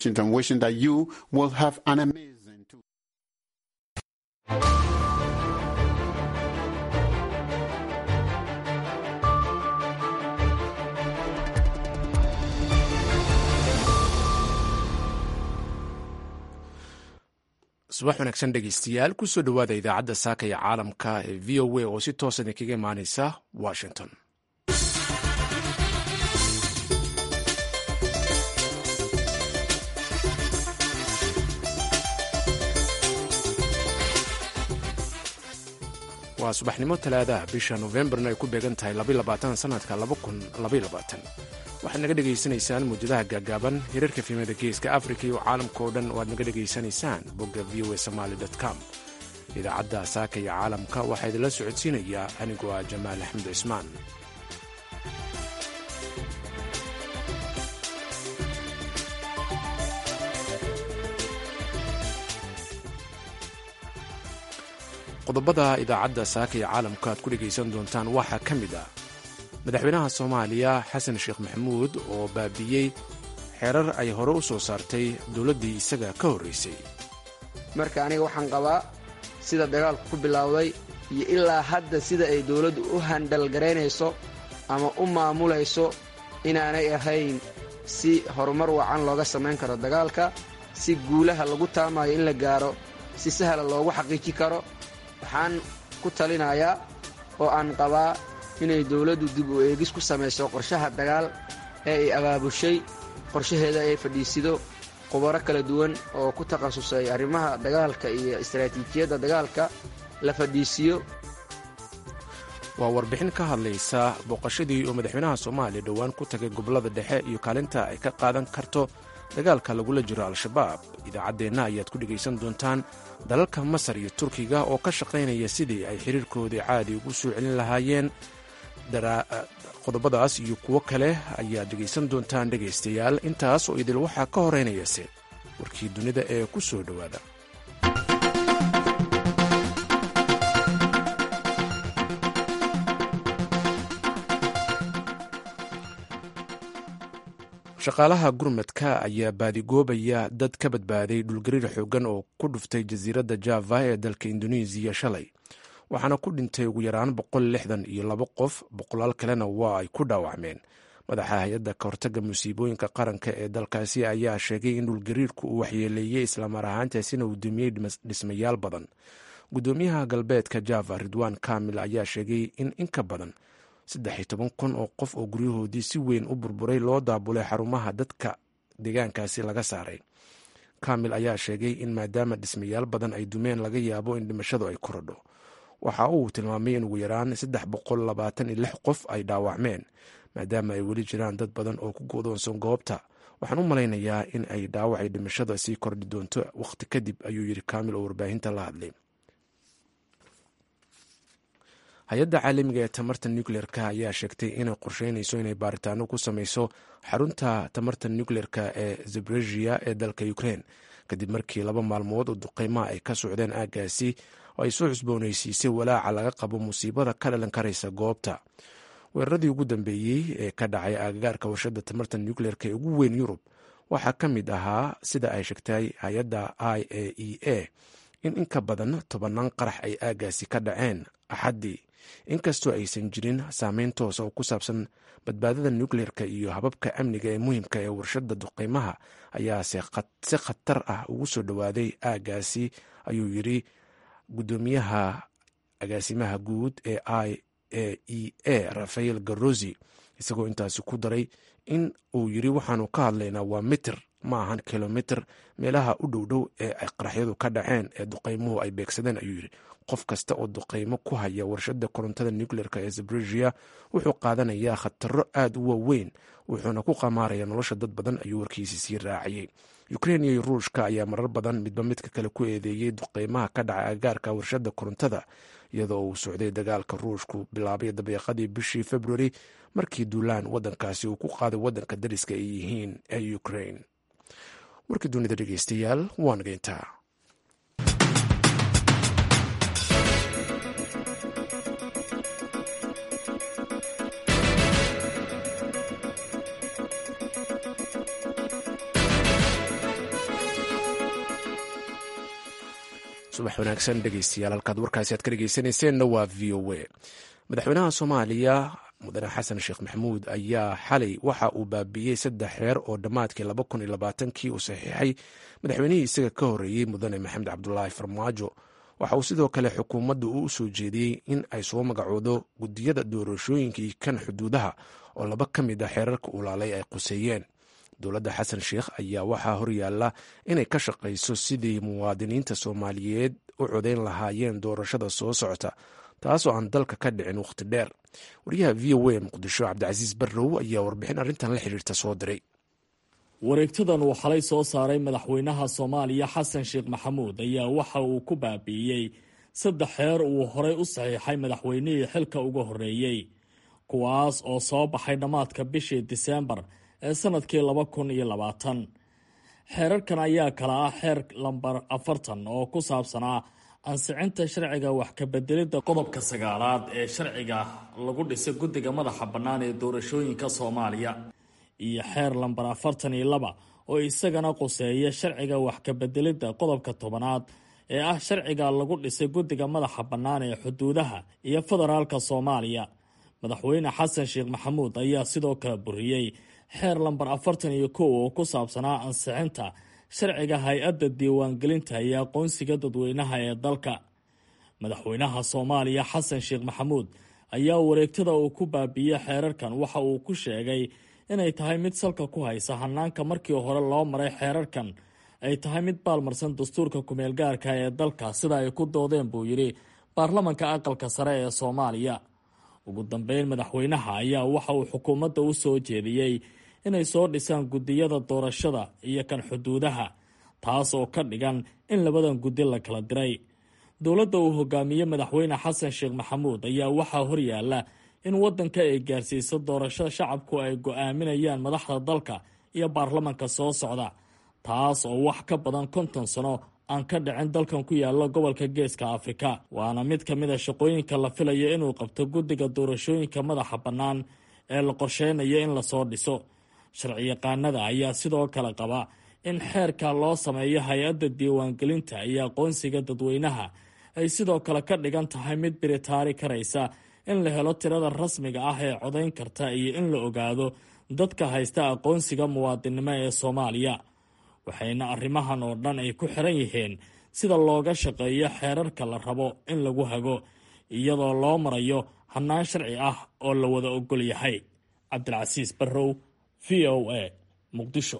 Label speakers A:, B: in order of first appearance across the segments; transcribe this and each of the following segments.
A: Washington, wishing that you will have an amazing two.
B: subax wanaagsan dhegeystayaal kusoo dhowaada idaacadda saaka iyo caalamka ee v o a oo si toosa idinkaga imaaneysa washington waa subaxnimo talaadaha bisha novembarna ay ku beegan tahay sanadka waxaad naga dhegaysanaysaan muujadaha gaagaaban hirarka fiimada geeska afrika iyo caalamka oo dhan oo aad naga dhegaysanaysaan bogga v o a somaali com idaacadda saaka iyo caalamka waxaa idinla socodsiinayaa anigoo ah jamaal axmed cismaan qodobada idaacadda saaka iyo caalamka aad ku dhegaysan doontaan waxaa ka mid ah madaxweynaha soomaaliya xasan sheekh maxamuud oo baabiiyey xeerar ay hore u soo saartay dowladdii isaga ka horraysay
C: marka aniga waxaan qabaa sida dagaalku ku bilowday iyo ilaa hadda sida ay dowladdu u handhalgaraynayso ama u maamulayso inaanay ahayn si horumar wacan looga samayn karo dagaalka si guulaha lagu taamayo in la gaaro si sahla loogu xaqiiji karo waxaan ku talinayaa oo aan qabaa inay dowladdu dib u eegis ku samayso qorshaha dagaal ee ay abaabushay qorshaheeda ay fadhiisido khubaro kala duwan oo ku takhasusay arrimaha dagaalka iyo istaraatiijiyadda dagaalka la fadhiisiyo
B: waa warbixin ka hadlaysa booqashadii oo madaxweynaha soomaaliya dhowaan ku tagay gobollada dhexe iyo kaalinta ay ka qaadan karto dagaalka lagula jiro al-shabaab idaacaddeenna ayaad ku dhegaysan doontaan dalalka masar iyo turkiga oo ka shaqaynaya sidii ay xiriirkoodii caadi ugu soo celin lahaayeen qodobadaas iyo kuwo kale ayaad dhegaysan doontaan dhegaystayaal intaas oo idil waxaa ka horeynayase warkii dunida ee ku soo dhowaada shaqaalaha gurmadka ayaa baadigoobaya dad ka badbaaday dhulgariir xooggan oo ku dhuftay jasiiradda java ee dalka indonesiya shalay waxaana ku dhintay ugu yaraan boqol lixdan iyo labo qof boqolaal kalena waa ay ku dhaawacmeen madaxa hay-adda kahortagga musiibooyinka qaranka ee dalkaasi ayaa sheegay in dhulgariirku uu waxyeeleeyey islamar ahaantaasina uu dumiyey dhismayaal badan guddoomiyaha galbeedka java ridwan kamil ayaa sheegay in inka badan saddex iyo toban kun oo qof oo guryahoodii si weyn u burburay loo daabulay xarumaha dadka deegaankaasi laga saaray kamil ayaa sheegay in maadaama dhismayaal badan ay dumeen laga yaabo in dhimashadu ay korodho waxa uu tilmaamay in ugu yaraan saddex boqol labaatan iyo lix qof ay dhaawacmeen maadaama ay weli jiraan dad badan oo ku godoonsan goobta waxaan u malaynayaa in ay dhaawacay dhimashada sii kordhi doonto wakhti kadib ayuu yidhi kamil oo warbaahinta la hadlay hay-adda caalamiga ee tamarta nucleerka ayaa sheegtay inay qorsheynayso inay baaritaano ku sameyso xarunta tamarta nucleerka ee zabregia ee dalka ukraine kadib markii laba maalmood oo duqeymaha ay ka socdeen aaggaasi oo ay soo cusboonaysiisay walaaca laga qabo musiibada ka dhalan karaysa goobta weeraradii ugu dambeeyey ee ka dhacay aagagaarka warshadda tamarta nucleerka ee ugu weyn yurub waxaa ka mid ahaa sida ay sheegtay hay-adda i a e a in inka badan tobanaan qarax ay aaggaasi ka dhaceen axaddii inkastoo aysan jirin saameyn toosa oo ku saabsan badbaadada nucleerka iyo hababka amniga ee muhiimka ee warshadda duqeymaha ayaa si khatar ah ugu soo dhowaaday aaggaasi ayuu yidri guddoomiyaha agaasimaha guud ee i a e a rafael garosi isagoo intaasi ku daray in uu yidri waxaanu ka hadlaynaa waa mitir ma ahan kilomitr meelaha u dhowdhow ee ay qaraxyadu ka dhaceen ee duqeymuhu ay beegsadeen ayuu yidhi qof kasta oo duqeymo ku haya warshadda korontada nucleerka ee zabregia wuxuu qaadanayaa khataro aad u waaweyn wuxuuna ku qamaaraya nolosha dad badan ayuu warkiisi sii raaciyey ukrein iyo ruushka ayaa marar badan midba midka kale ku eedeeyey duqeymaha ka dhacay agaarka warshadda korontada iyadoo uu socday dagaalka ruushku bilaabay dabeeqadii bishii februari markii duulaan wadankaasi uu ku qaaday wadanka dariska ay yihiin ee ukrain warkii dunida dhegeystayaal waa nageyntaa subax wanaagsan dhegeystayaal halkaad warkaasi aad ka dhegeysanayseena waa v o a madaxweynaha soomaaliya mudane xasan sheekh maxamuud ayaa xalay waxa uu baabiiyey saddex reer oo dhammaadkii laba kun iyo labaatankii uu saxiixay madaxweynihii isaga ka horreeyey mudane maxamed cabdulaahi farmaajo waxa uu sidoo kale xukuumadda u soo jeediyey in ay soo magacoodo guddiyada doorashooyinkii kan xuduudaha oo laba ka mid a xeerarka ulaalay ay quseeyeen dowladda xasan sheekh ayaa waxaa horyaalla inay ka shaqayso sidii muwaadiniinta soomaaliyeed u codayn lahaayeen doorashada soo socota taasoo aan dalka ka dhicin wakhti dheer wariyaha v o a muqdisho cabdicasiis barrow ayaa warbixin arrintan la xiriirta soo diray
D: wareegtadan uu xalay soo saaray madaxweynaha soomaaliya xasan sheekh maxamuud ayaa waxa uu ku baabi'iyey saddex xeer uu horay u saxiixay madaxweynihii xilka uga horreeyey kuwaas oo soo baxay dhammaadka bishii diseembar ee sanadkii laba kun iyo labaatan xeerarkan ayaa kala ah xeer lambar afartan oo ku saabsanaa ansicinta sharciga wax kabedelidda qodobka sagaalaad ee sharciga lagu dhisay guddiga madaxa bannaan ee doorashooyinka soomaaliya iyo xeer lambar afartan iyo laba oo isagana quseeya sharciga wax kabedelidda qodobka tobanaad ee ah sharciga lagu dhisay guddiga madaxa bannaan ee xuduudaha iyo federaalka soomaaliya madaxweyne xasan sheekh maxamuud ayaa sidoo kale buriyey xeer lambar afartan iyo kow oo ku saabsanaa ansixinta sharciga hay-adda diiwaangelinta iyo aqoonsiga dadweynaha ee dalka madaxweynaha soomaaliya xasan sheekh maxamuud ayaa wareegtada uu ku baabiiyey xeerarkan waxa uu ku sheegay inay tahay mid salka ku haysa hanaanka markii hore loo maray xeerarkan ay tahay mid baalmarsan dastuurka kumeelgaarka ee dalka sida ay ku doodeen buu yidhi baarlamanka aqalka sare ee soomaaliya ugu dambeyn madaxweynaha ayaa waxa uu xukuumadda u soo jeediyey inay soo dhisaan guddiyada doorashada iyo kan xuduudaha taas oo ka dhigan in labadan guddi la kala diray dowladda uu hogaamiyey madaxweyne xasan sheekh maxamuud ayaa waxaa horyaala in waddanka ay gaarsiiso doorashada shacabku ay go-aaminayaan madaxda dalka iyo baarlamanka soo socda taas oo wax ka badan konton sano aan ka dhicin dalkan ku yaala gobolka geeska afrika waana mid ka mid a shaqooyinka la filayo inuu qabto guddiga doorashooyinka madaxa bannaan ee la qorsheynayo in lasoo dhiso sharciyaqaanada ayaa sidoo kale qaba in xeerka loo sameeyo hay-adda diiwaangelinta iyo aqoonsiga dadweynaha ay sidoo kale ka dhigan tahay mid biritaari karaysa in la helo tirada rasmiga ah ee codayn karta iyo in la ogaado dadka haysta aqoonsiga muwaadinnimo ee soomaaliya waxayna arrimahan oo dhan ay ku xiran yihiin sida looga shaqeeyo xeerarka la rabo in lagu hago iyadoo loo marayo hannaan sharci ah oo la wada ogol yahay cabdilcasiis barrow v o a muqdisho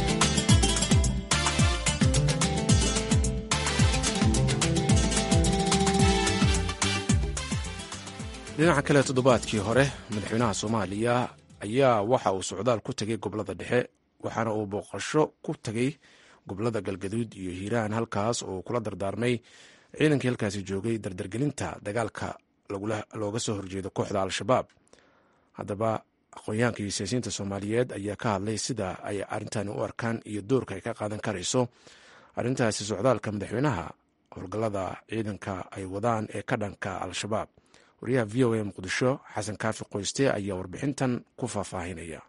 B: dhinaca kale toddobaadkii hore madaxweynaha soomaaliya ayaa waxa uu socdaal ku tegay gobolada dhexe waxaana uu booqasho ku tegay gobolada galgaduud iyo hiiraan halkaas oo kula dardaarmay ciidankii halkaasi joogay dardargelinta dagaalka looga soo horjeedo kooxda al-shabaab haddaba aqoonyahanka iyo siyaasiyiinta soomaaliyeed ayaa ka hadlay sida ay arrintani u arkaan iyo doorka ay ka qaadan karayso arrintaasi socdaalka madaxweynaha howlgallada ciidanka ay wadaan ee ka dhanka al-shabaab wariyaha v o a muqdisho xasan kaafi qoyste ayaa warbixintan ku faahfaahinaya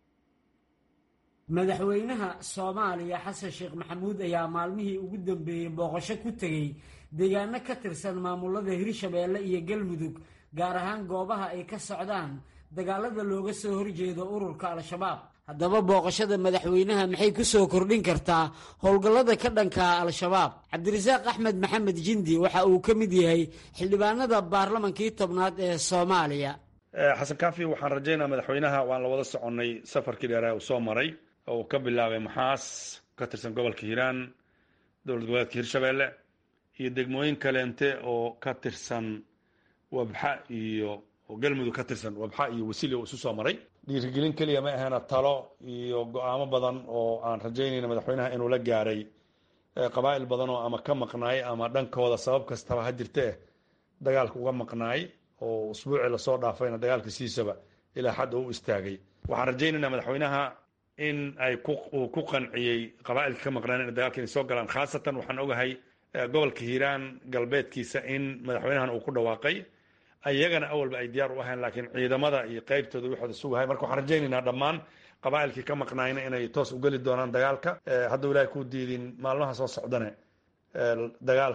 E: madaxweynaha soomaaliya xasan sheekh maxamuud ayaa maalmihii ugu dambeeyey booqasho ku tegey deegaano ka tirsan maamulada hirshabeelle iyo galmudug gaar ahaan goobaha ay ka socdaan dagaalada looga soo horjeedo ururka al-shabaab haddaba booqashada madaxweynaha maxay ku soo kordhin kartaa howlgallada ka dhanka al-shabaab cabdirasaaq axmed maxamed jindi waxa uu ka mid yahay xildhibaanada baarlamankii tobnaad ee soomaaliya
F: xasan kaafi waxaan rajaynaa madaxweynaha waan la wada soconnay safarkii dheere uu soo maray oo uu ka bilaabay maxaas ka tirsan gobolka hiiraan dowlad goboleedka hirshabeelle iyo degmooyin kaleente oo ka tirsan wabxa iyo oo galmudug ka tirsan wabxa iyo wasili uu isu soo maray dhiirigelin keliya ma aheena talo iyo go-aamo badan oo aan rajaynayna madaxweynaha inuu la gaaray qabaa'il badan oo ama ka maqnaay ama dhankooda sabab kastaba ha jirtee dagaalka uga maqnaay oo usbuucii lasoo dhaafayna dagaalka siisaba ilaa xad oo u istaagay waxaan rajaynaynaa madaxweynaha in ay uu ku qanciyey qabaa'ilka ka maqnaan in dagaalka inay soo galaan khaasatan waxaan ogahay gobolka hiiraan galbeedkiisa in madaxweynahan uu ku dhawaaqay iyagana awalba ay diyaar u ahayn laakiin ciidamada iyo qeybtooda waxooda sugahay marka waxaan rajaynaynaa dhammaan qabaa'ilkii ka maqnaayna inay toos ugeli doonaan dagaalka hadduu ilaahay kuu diidin maalmaha soo socdane dagaalku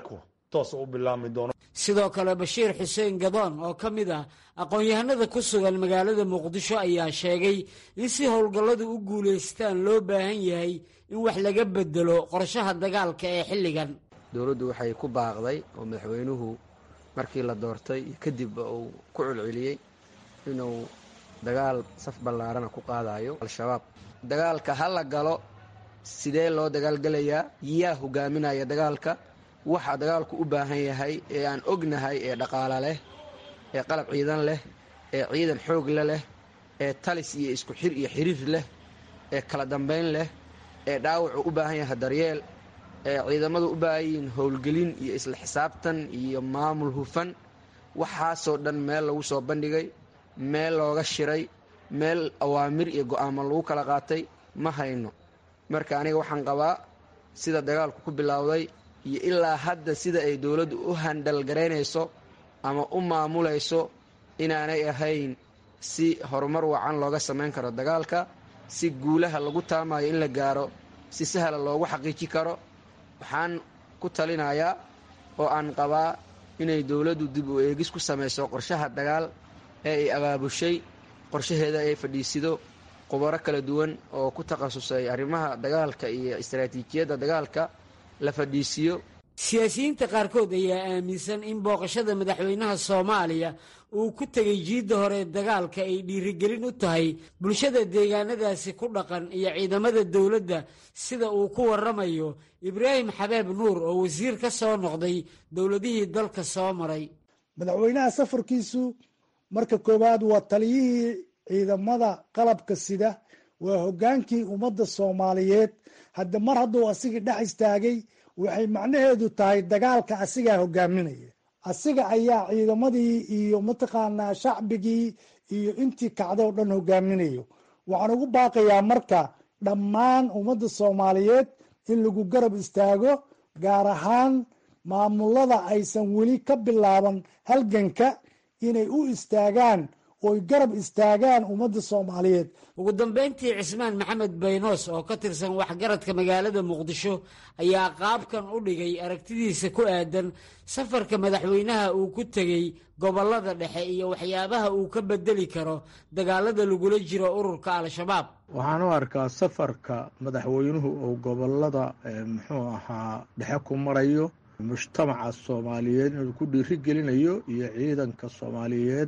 F: toosa u bilaabmi doono
E: sidoo kale bashiir xuseen gadoon oo ka mid ah aqoon-yahanada ku sugan magaalada muqdisho ayaa sheegay in si howlgalladu u guulaystaan loo baahan yahay in wax laga bedelo qorshaha dagaalka ee xilligan
C: dowladdu waxay ku baaqday oo madaxweynuhu markii la doortay iyo kadibba uu ku celceliyey inuu dagaal saf ballaarana ku qaadayo al-shabaab dagaalka ha la galo sidee loo dagaalgelayaa yaa hogaaminaya dagaalka waxa dagaalku u baahan yahay ee aan ognahay ee dhaqaala leh ee qalab ciidan leh ee ciidan xoogle leh ee talis iyo isku xir iyo xiriir leh ee kala dambayn leh ee dhaawacu u baahan yahay daryeel ee ciidamadu u baahan yihiin howlgelin iyo isla xisaabtan iyo maamul hufan waxaasoo dhan meel lagu soo bandhigay meel looga shiray meel awaamir iyo go'aamo lagu kala qaatay ma hayno marka aniga waxaan qabaa sida dagaalku ku bilowday iyo ilaa hadda sida ay dowladdu u handhalgaraynayso ama u maamulayso inaanay ahayn si horumar wacan looga samayn karo dagaalka si guulaha lagu taamayo in la gaaro si sahla loogu xaqiiji karo waxaan ku talinayaa oo aan qabaa inay dowladdu dib u eegis ku samayso qorshaha dagaal ee ay abaabushay qorshaheeda ay fadhiisido khubaro kala duwan oo ku takhasusay arrimaha dagaalka iyo istaraatiijiyadda dagaalka la fadhiisiiyo
E: siyaasiyiinta qaarkood ayaa aaminsan in booqashada madaxweynaha soomaaliya uu ku tegay jiidda hore dagaalka ay dhiirigelin u tahay bulshada deegaanadaasi ku dhaqan iyo ciidamada dowladda sida uu ku waramayo ibraahim xabeeb nuur oo wasiir ka soo noqday dowladihii dalka soo maray
G: madaxweynaha safarkiisu marka koowaad waa taliyihii ciidamada qalabka sida waa hoggaankii ummadda soomaaliyeed hadda mar hadduu asigii dhex istaagay waxay macnaheedu tahay dagaalka asigaa hogaaminaya asiga ayaa ciidamadii iyo mataqaanaa shacbigii iyo intii kacdo o dhan hogaaminayo waxaan ugu baaqayaa marka dhammaan ummadda soomaaliyeed in lagu garab istaago gaar ahaan maamulada aysan weli ka bilaaban halganka inay u istaagaan oy garab istaagaan ummadda soomaaliyeed
E: ugu dambayntii cismaan maxamed baynoos oo ka tirsan waxgaradka magaalada muqdisho ayaa qaabkan u dhigay aragtidiisa ku aadan safarka madaxweynaha uu ku tegey gobollada dhexe iyo waxyaabaha uu ka bedeli karo dagaalada lagula jiro ururka al-shabaab
H: waxaan u arkaa safarka madaxweynuhu uu gobolada muxuu ahaa dhexe ku marayo mujtamaca soomaaliyeed inuu ku dhiiri gelinayo iyo ciidanka soomaaliyeed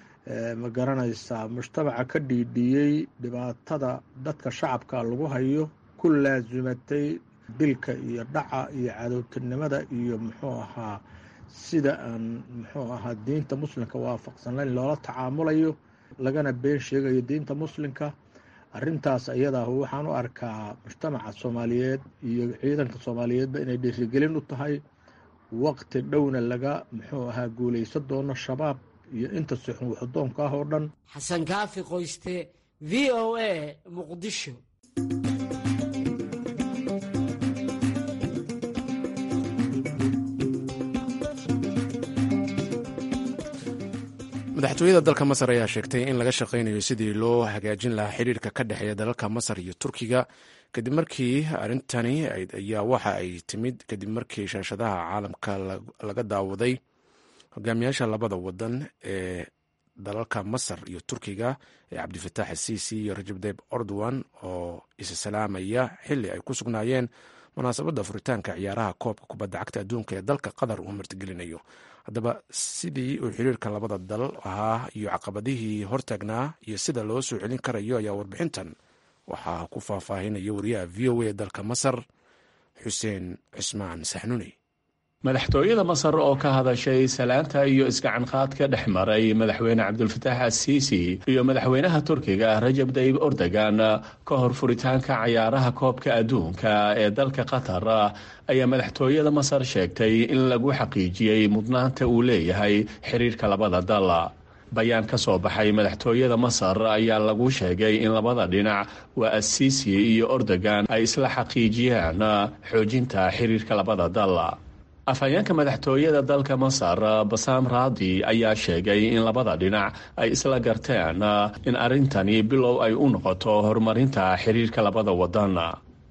H: ma garanaysaa mujtamaca ka dhiidhiyey dhibaatada dadka shacabka lagu hayo ku laasimatay dilka iyo dhaca iyo cadowtinimada iyo muxuu ahaa sida aan muxuu ahaa diinta muslimka waafaqsanayn loola tacaamulayo lagana been sheegayo diinta muslimka arintaas ayadaa waxaan u arkaa mujtamaca soomaaliyeed iyo ciidanka soomaaliyeedba inay dhiirigelin u tahay waqti dhowna laga muxuu ahaa guulaysan doono shabaab iyo inta sixun waxdoonka ah oo dhan
E: xasan kaafi qoyste v o a muqdisho
B: madaxtooyada dalka masar ayaa sheegtay in laga shaqaynayo sidii loo hagaajin lahaa xiriirka ka dhexeeya dalalka masar iyo turkiga kadib markii arrintani ayaa waxa ay timid kadib markii shaashadaha caalamka laga daawaday hogaamiyaasha labada wadan ee dalalka masar iyo turkiga ee cabdifatax asiisi iyo rajab dayb ordowan oo isa salaamaya xili ay ku sugnaayeen munaasabadda furitaanka ciyaaraha koobka kubadda cagta adduunka ee dalka qatar uu martigelinayo haddaba sidii uu xiriirka labada dal ahaa iyo caqabadihii hortaagnaa iyo sida loo soo celin karayo ayaa warbixintan waxaa ku faahfaahinaya wariyaha v o a dalka masar xuseen cismaan saxnuni
I: madaxtooyada masar oo ka hadashay salaanta iyo isgacanqaad ka dhex maray madaxweyne cabdulfataax asiisi iyo madaxweynaha turkiga rajab dayib ordogan ka hor furitaanka cayaaraha koobka adduunka ee dalka qatar ayaa madaxtooyada masar sheegtay in lagu xaqiijiyey mudnaanta uu leeyahay xiriirka labada dal bayaan ka soo baxay madaxtooyada masar ayaa lagu sheegay in labada dhinac waa asiisi iyo ordogan ay isla xaqiijiyaan xoojinta xiriirka labada dal afhayeenka madaxtooyada dalka masar basaam raadi ayaa sheegay in labada dhinac ay isla garteen in arrintani bilow ay u noqoto horumarinta xiriirka labada wadan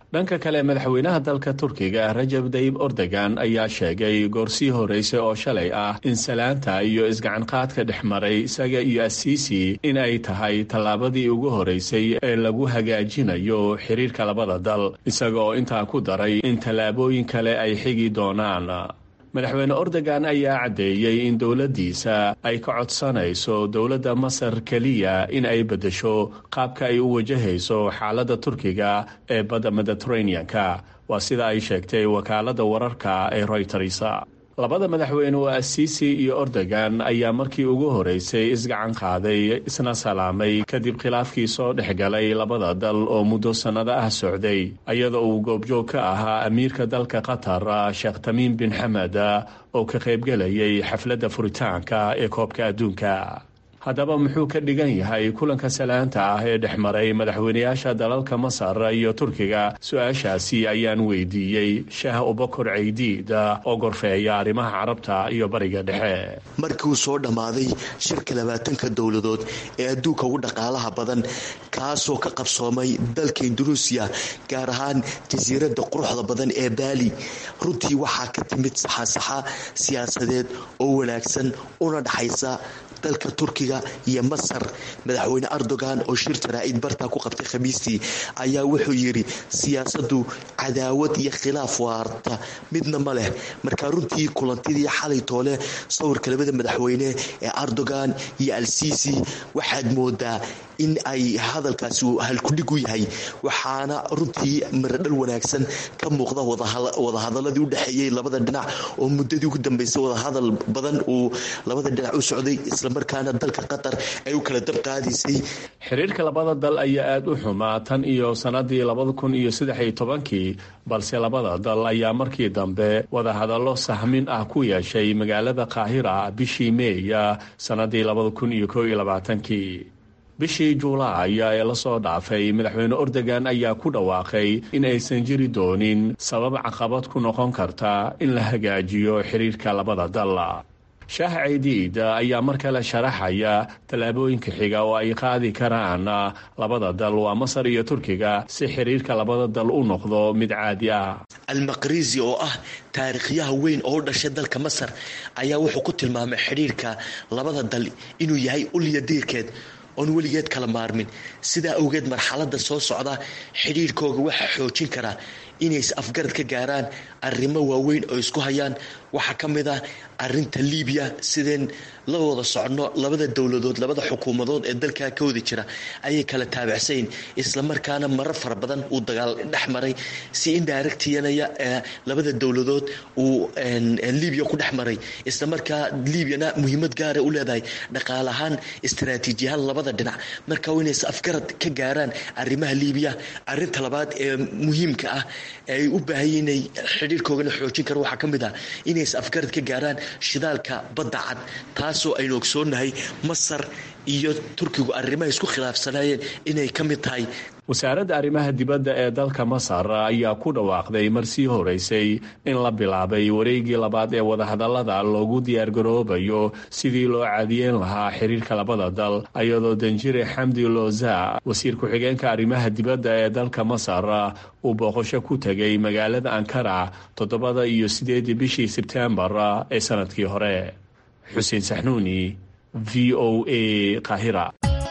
I: dhanka kale madaxweynaha dalka turkiga rajab dayib ordogan ayaa sheegay goorsii horreysay oo shalay ah in salaanta iyo isgacanqaadka dhex maray isaga iyo asiisi in ay tahay tallaabadii ugu horreysay ee lagu hagaajinayo xiriirka labada dal isaga oo intaa ku daray in tallaabooyin kale ay xigi doonaan madaxweyne ordogan ayaa caddeeyey in dowladdiisa ay ka codsanayso dowladda masar keliya in ay beddesho qaabka ay u wajahayso xaaladda turkiga ee badda mediteraneanka waa sida ay sheegtay wakaaladda wararka ee royters labada madaxweyne oo asiisi iyo ordogan ayaa markii ugu horeysay isgacan qaaday isna salaamay kadib khilaafkii soo dhex galay labada dal oo muddo sannado ah socday iyadoo uu goobjoog ka ahaa amiirka dalka qatar sheekh tamiim bin xamed oo ka qaybgelayay xafladda furitaanka ee koobka adduunka haddaba muxuu ka dhigan yahay kulanka salaanta ah ee dhex maray madaxweynayaasha dalalka masar iyo turkiga su-aashaasi ayaan weydiiyey shaah ubakor caydiid oo gorfeeya arrimaha carabta iyo bariga dhexe
J: markii uu soo dhammaaday shirka labaatanka dowladood ee adduunka ugu dhaqaalaha badan kaasoo ka qabsoomay dalka indunuusiya gaar ahaan jasiiradda quruxda badan ee baali runtii waxaa ka timid saxasaxa siyaasadeed oo wanaagsan una dhaxaysa dalka turkiga iyo masar madaxweyne erdogan oo shir jaraa'id bartaa ku qabtay khamiistii ayaa wuxuu yidhi siyaasaddu cadaawad iyo khilaaf waarta midna ma leh markaa runtii kulantidii xalay toole sawirka labada madaxweyne ee erdogan iyo alsiisi waxaad moodaa in ay hadalkaasi halkudhig u yahay waxaana runtii miradhal wanaagsan ka muuqda wadahadaladii udhexeeyey labada dhinac oo muddadii ugu dambeysay wadahadal badan uu labada dhinac u socday islamarkaana dalka qatar ay u kala dabqaadaysay
I: xiriirka labada dal ayaa aada u xumaa tan iyo sannadii labada kun iyo saddexiyo tobankii balse labada dal ayaa markii dambe wadahadallo sahmin ah ku yeeshay magaalada qaahira bishii meeya sannadii labada kun iyo koo iyo labaatankii bishii juulaay ee lasoo dhaafay madaxweyne ordogan ayaa ku dhawaaqay in aysan jiri doonin sabab caqabad ku noqon karta in la hagaajiyo xiriirka labada dal shaah caydiid ayaa mar kale sharaxaya tallaabooyinka xiga oo ay qaadi karaan labada dal waa masar iyo turkiga si xiriirka labada dal u noqdo mid caadi ah
J: almaqriisi oo ah taariikhyaha weyn oo u dhashay dalka masar ayaa wuxuu ku tilmaamay xidhiirka labada dal inuu yahay ulya diirkeed oon weligeed kala maarmin sidaa awgeed marxalada soo socda xidhiirkooga waxaa xoojin karaa inays afgarad ka gaaraan arrimo waaweyn oo isku hayaan waxaa ka mid ah arinta libiya sideen la wada socno labada dowladood labada xukuumadood ee dalkaa ka wada jira ayay kala taabacsayn islamarkaana marar fara badan uu dagaal dhex maray si indirectyanaya labada dowladood uu libiya ku dhex maray islamarkaa libyana muhiimad gaara u leedahay dhaqaale ahaan istaraatiijiyahaan labada dhinac marka inays afgarad ka gaaraan arrimaha libiya arinta labaad ee muhiimka ah ay u baahanya inay xidhiirkoogana xoojin kara waxaa ka mid ah inays afgarad ka gaaraan shidaalka badda cad taasoo aynu ogsoonahay masar iyo turkigu arrimaha isku khilaafsanayeen inay ka mid tahay
I: wasaaradda arrimaha dibadda ee dalka masar ayaa ku dhawaaqday mar sii horeysay in la bilaabay wareegii labaad ee wadahadallada loogu diyaargaroobayo sidii loo caadiyeyn lahaa xiriirka labada dal iyadoo danjire xamdi loza wasiir ku-xigeenka arrimaha dibadda ee dalka masar uu booqasho ku tegay magaalada ankara toddobada iyo sideedii bishii sebtembar ee sanadkii hore xuseen saxnuuni v o a qaahira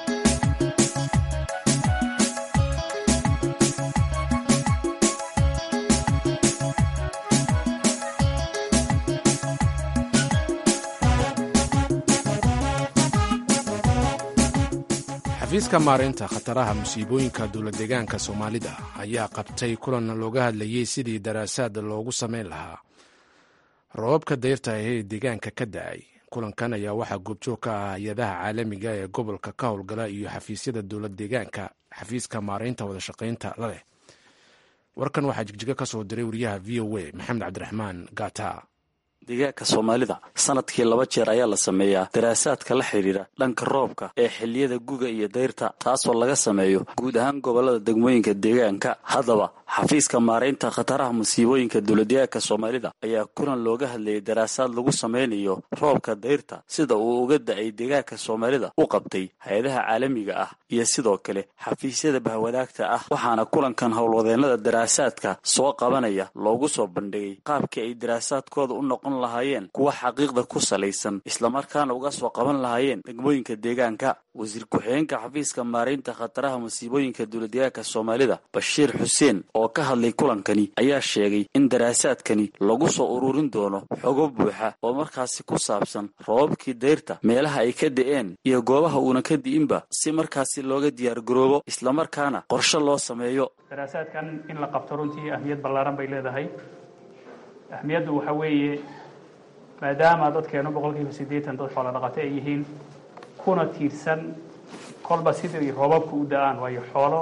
B: xafiiska maareynta khataraha musiibooyinka dowladdeegaanka soomaalida ayaa qabtay kulan looga hadlayey sidii daraasaad loogu samayn lahaa roobabka dayrta ee deegaanka ka da-ay kulankan ayaa waxaa goobjoog ka ah hay-adaha caalamiga ee gobolka ka howlgala iyo xafiisyada dowlad deegaanka xafiiska maareynta wadashaqaynta la leh warkan waxaa jigjiga ka soo diray wariyaha v o a maxamed cabdiraxmaan gata
K: deegaanka soomaalida sanadkii laba jeer ayaa la sameeyaa daraasaadka la xidhiidha dhanka roobka ee xilliyada guga iyo dayrta taasoo laga sameeyo guud ahaan gobolada degmooyinka deegaanka haddaba xafiiska maaraynta khataraha musiibooyinka dowladdeegaanka soomaalida ayaa kulan looga hadlayay daraasaad lagu sameynayo roobka dayrta sida uu uga da-ay deegaanka soomaalida u qabtay hay-adaha caalamiga ah iyo sidoo kale xafiisyada bahwadaagta ah waxaana kulankan howlwadeennada daraasaadka soo qabanaya loogu soo bandhigay qaabkii ay daraasaadkooda u noqon lahaayeen kuwa xaqiiqda ku salaysan islamarkaana uga soo qaban lahaayeen degmooyinka deegaanka wasiir ku-xigeenka xafiiska maaraynta khataraha musiibooyinka dowladdeegaanka soomaalida bashiir xuseen oo ka hadlay kulankani ayaa sheegay in daraasaadkani lagu soo ururin doono xogo buuxa oo markaasi ku saabsan roobabkii dayrta meelaha ay ka da-een iyo goobaha uuna ka di'inba si markaasi looga diyaargaroobo islamarkaana qorshe loo sameeyo
L: daraasaadkan in la qabto runtii ahmiyad ballaaran bay leedahay ahmiyaddu waxaa weeye maadaama dadkeenu boqolkiiba siddeetan dad xoolo dhaqate ay yihiin kuna tiirsan kolba sidii roobabku u da-aan waayo xoolo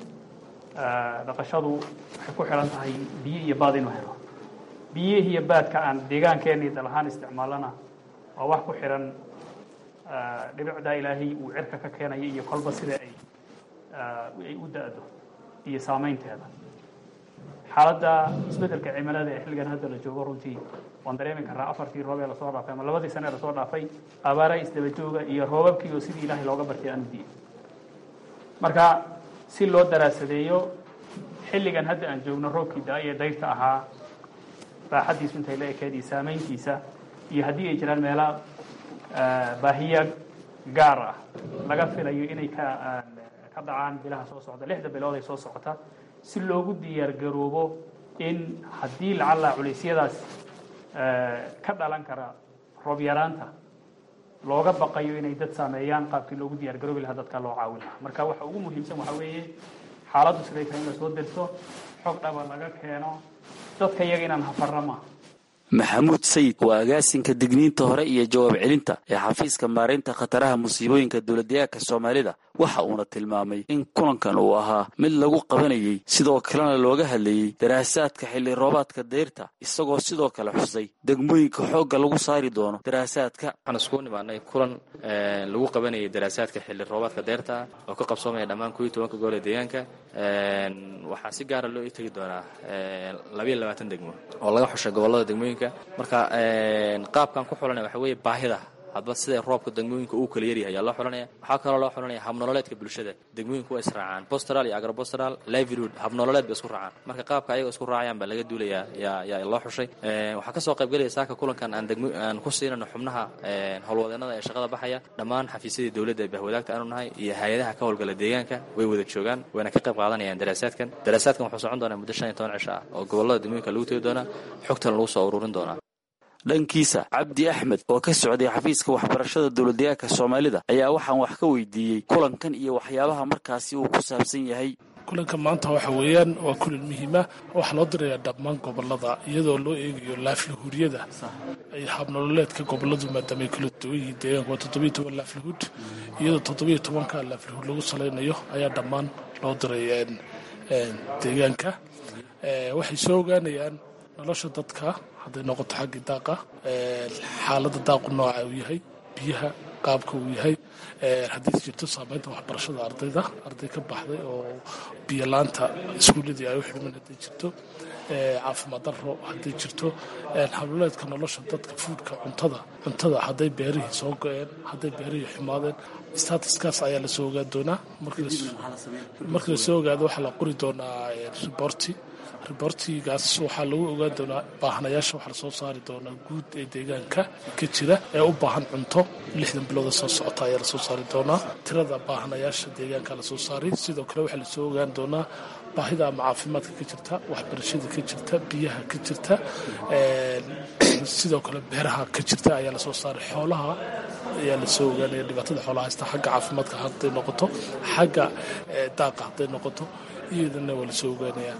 L: dhaqashadu waxay ku xidhan tahay biyo iyo baad inuu helo biyihii iyo baadka aan deegaankeenii dal ahaan isticmaalana waa wax ku xidhan dhibicdaa ilaahay uu cirka ka keenayo iyo kolba sida ay ay u da-do iyo saamaynteeda xaaladda isbeddelka cimilada ee xilligan hadda la joogo runtii waan dareemi karnaa afartii roob ee lasoo dhaafay ama labadii sane ee lasoo dhaafay abaara isdaba jooga iyo roobabkii oo sidii ilaahay looga bartay aanu diin marka si loo daraasadeeyo xilligan hadda aan joogno roobkii da- ee dayrta ahaa baaxaddiisu intay la ekeed iyo saamayntiisa iyo haddii ay jiraan meela baahiya gaar ah laga filayo inay ka ka dhacaan bilaha soo socda lixda bilood ay soo socota si loogu diyaar garoobo in haddii lacalla culeysyadaas ka dhalan kara roob yaraanta looga baqayo inay dad saameeyaan qaabkii loogu diyaar garoobi lahaa dadka loo caawin lahaa marka waxa ugu muhiimsan waxaa weeye xaaladdu siday tahay in la soo derso xog dhaba laga keeno dadka iyaga inaan hafarna maaha
K: maxamuud sayid waa agaasinka digniinta hore iyo jawaab celinta ee xafiiska maaraynta khataraha musiibooyinka dowladdeegaanka soomaalida waxa uuna tilmaamay in kulankan uu ahaa mid lagu qabanayey sidoo kalena looga hadlayey daraasaadka xilli roobaadka dayrta isagoo sidoo kale xusay degmooyinka xoogga lagu saari doono daraasaadka
M: waxaan iskugu nimaanay kulan lagu qabanayay daraasaadka xilli roobaadka deyrta oo ka qabsoomaya dhammaan kuwii tobanka gobol ee deegaanka waxaa si gaara loo tegi doonaa labayo labaatan degmo oo laga xushay gobollada degmooyinka marka qaabkan ku xulanaya waxa weeye baahida hadba sida roobka degmooyinka uu kala yaryahay ayaa loo xulanaya waxaa kaloo loo xulanaya habnololeedka bulshada degmooyinka waa israacaan bostral iyo agrobostral livelihood habnololeed bay isku raacaan marka qaabka ayaga isku raacayaan baa laga duulayaa yaa yaa loo xushay waxaa kasoo qaybgelaya saaka kulankan aan degmo aan ku siinano xubnaha howlwadeenada ee shaqada baxaya dhammaan xafiisyadii dowladda bahwadaagta aanu nahay iyo hay-adaha ka howlgala deegaanka way wada joogaan wayna ka qayb qaadanayaan daraasaadkan daraasaadkan wuxuu socon doonaa muddo shan iyo toban cisho ah oo gobollada degmooyinka lagu tegi doonaa xogtan lagu soo ururin doonaa
K: dhankiisa cabdi axmed oo ka socday xafiiska waxbarashada dowladdeegaanka soomaalida ayaa waxaan wax ka weydiiyey kulankan iyo waxyaabaha markaasi uu ku saabsan yahay
N: kulanka maanta waxa weeyaan waa kulan muhiima waxaa loo dirayaa dhammaan gobolada iyadoo loo eegayo laaflihuuryada ay habnololeedka goboladu maadaama ay kala duwan yihiin deegaanka waa toddobiyo toban laaflihuud iyadoo toddobiyo tobanka laaflihuud lagu salaynayo ayaa dhammaan loo diray deegaanka waxay soo ogaanayaan nolosha dadka hadday noqoto xaggii daaqa xaaladda daaqu nooca uu yahay biyaha qaabka uu yahay haddii jirto saamaynta waxbarashada ardayda arday ka baxday oo biyolaanta iskuulladii ay u xidhmeen hadday jirto caafimaad daro hadday jirto habloleedka nolosha dadka fuudka cuntada cuntada hadday beerihii soo go-een hadday beerihii xumaadeen statuskaas ayaa lasoo ogaan doonaa markii lasoo ogaado waxaa la qori doonaa riborti ribortigaas waxaa lagu ogaan doonaa baahanayaasha waxaa lasoo saari doonaa guud ee deegaanka ka jira ee u baahan cunto lixdan bilooda soo socota ayaa lasoo saari doonaa tirada baahanayaasha deegaanka lasoo saaray sidoo kale waxaa lasoo ogaan doonaa baahida ama caafimaadka ka jirta waxbarashada ka jirta biyaha ka jirta sidoo kale beeraha ka jirta ayaa lasoo saaray xoolaha ayaa lasoo ogaanaya dhibaatada xoolaha haysta xagga caafimaadka hadday noqoto xagga daaqa hadday noqoto iyadana waa lasoo ogaanaya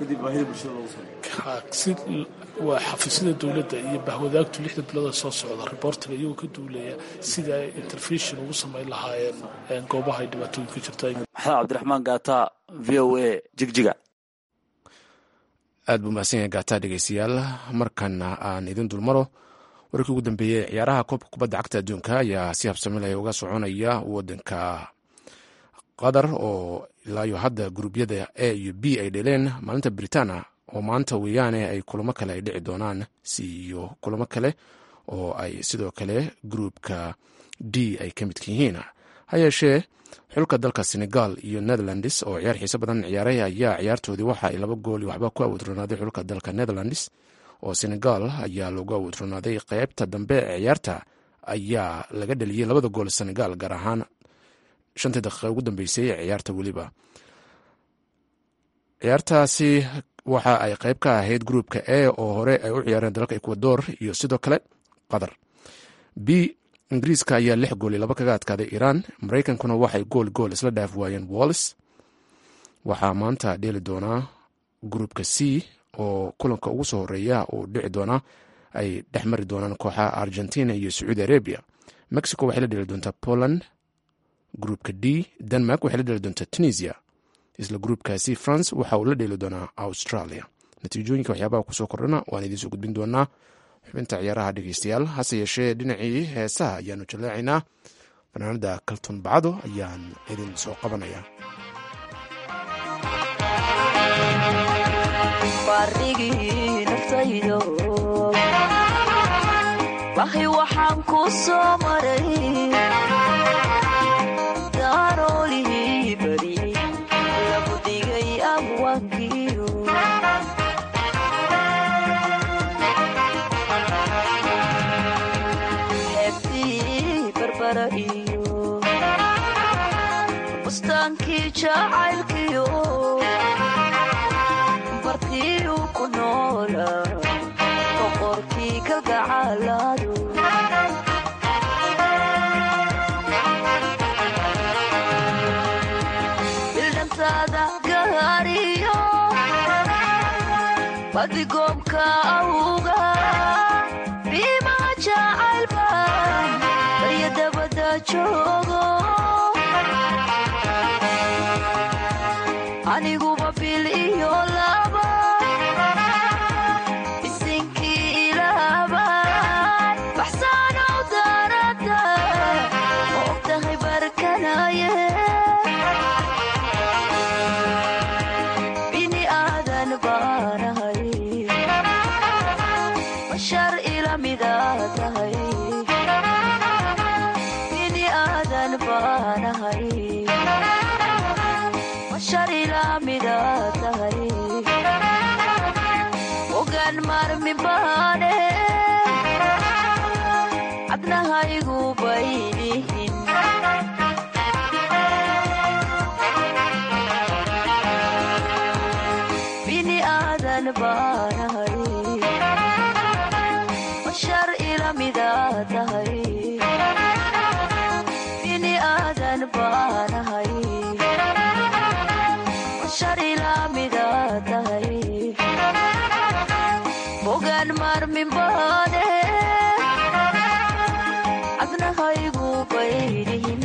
N: si waa xafiisyada dowladda iyo bahwadaagtu lixda bilooda soo socda riboortiga iyagoo ka duulaya sida ay interfeshon ugu samayn lahaayeen goobaha ay dhibaatooyin ka jirta
K: maxamed cabdiraxmaan gaata v o a jigjiga
B: aad buu mahadsan yahay gaataa dhegeystayaal markana aan idin dulmaro warkii ugu dambeeyey ciyaaraha koobka kubadda cagta adduunka ayaa si habsamilaya uga soconaya wadanka qatar oo ilaayo hadda guruubyada a iyo b ay dheleen maalinta britana oo maanta weeyaane ay kulamo kale ay dhici doonaan si iyo kulamo kale oo ay sidoo kale gruupka d ay ka midka yihiin ha yeeshee xulka dalka senegal iyo netherlands oo ciyaar xiise badan ciyaaray ayaa ciyaartoodii waxa ay laba gool iyo waxba ku awoodronaaday xulka dalka netherlands oo senegal ayaa loogu awoodronaaday qeybta dambe ee ciyaarta ayaa laga dhaliyey labada gool senegal gaar ahaan shantii daqiiqa ugu dambeysay ee ciyaarta weliba ciyaartaasi waxa ay qeyb ka ahayd gruupka a oo hore ay u ciyaareen dalalka ecuador iyo sidoo kale qatar b ingiriiska ayaa lix gool iyo laba kaga adkaaday iiraan maraykankuna waxay gool gool isla dhaaf waayeen wallis waxaa maanta dheeli doonaa gruupka c oo kulanka ugu soo horeeya uu dhici doonaa ay dhex mari doonaan kooxaha argentina iyo sacuudi arabia mexico waxay la dheli doontaa poland gruupka d denmark waxay la dheli doontaa tunisia isla gruupkaasi france waxa uu la dheeli doonaa australia natiijooyinka waxyaabaha kusoo kordhana waan idiin soo gudbin doonaa xubinta ciyaaraha dhegeystayaal hase yeeshee dhinacii heesaha ayaanu jallaacaynaa fanaanada kalton bacdo ayaan idin soo qabanaya
O: baarigii naftaydo wahay waxaan ku soo maray daaroolihii bari lagu dhigay abwaankiyo xeebtii barbara iyo bustaankii jacaylkiyo bartiiu ku noola boqorkii kalgacaaladu bildhantaada gaariyo badigoomka awga biimaa jacaylba barya dabada joogo aniguba bil iyo laba isinkii ilaaban baxsaanow daarada ma ogtahay barkanaye bini aadan baanahay bashar ila mida tahay bini aadan baanahay sharilamidaa tahay ogaan marmi baane cabnahaygu baynihin bini aadan baanahay bashar ilamidaa tahay bini aadan baanahay bogaan maarmin baane cabnahaygu baynihin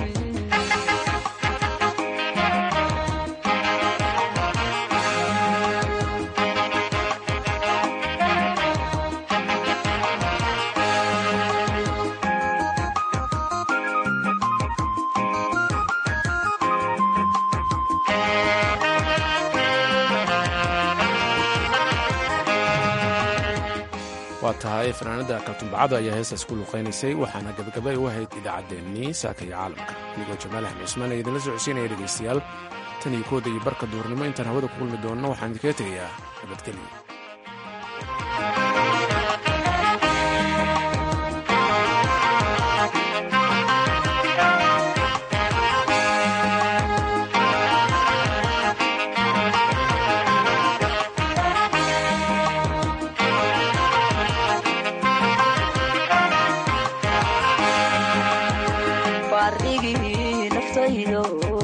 B: waa tahay fanaanada kaltumbacada ayaa heestaas ku luuqaynaysay waxaana gabagabay u ahayd idaacaddeenii saaka iyo caalamka anigoo jamaal axmed cusmaan ee idinla socodsiinaya dhegaystayaal tan iyo kooda iyo barka duurnimo intaan hawada ku kulmi doonno waxaan idinkaga tegayaa nabadgelyo
O: baarigii naftaydo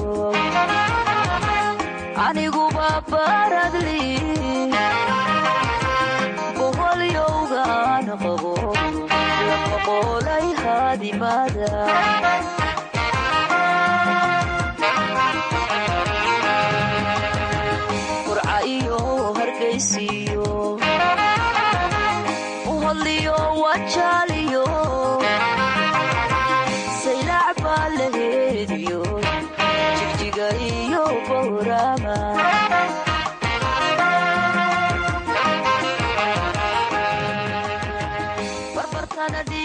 O: aniguba baradli boholyowgaan qabo laqaqoolay haadimada qurca iyo hargaysiyo buuhoodliyo wajaaliyo saylac baa la heediyo jigjiga iyo bowrama barbartana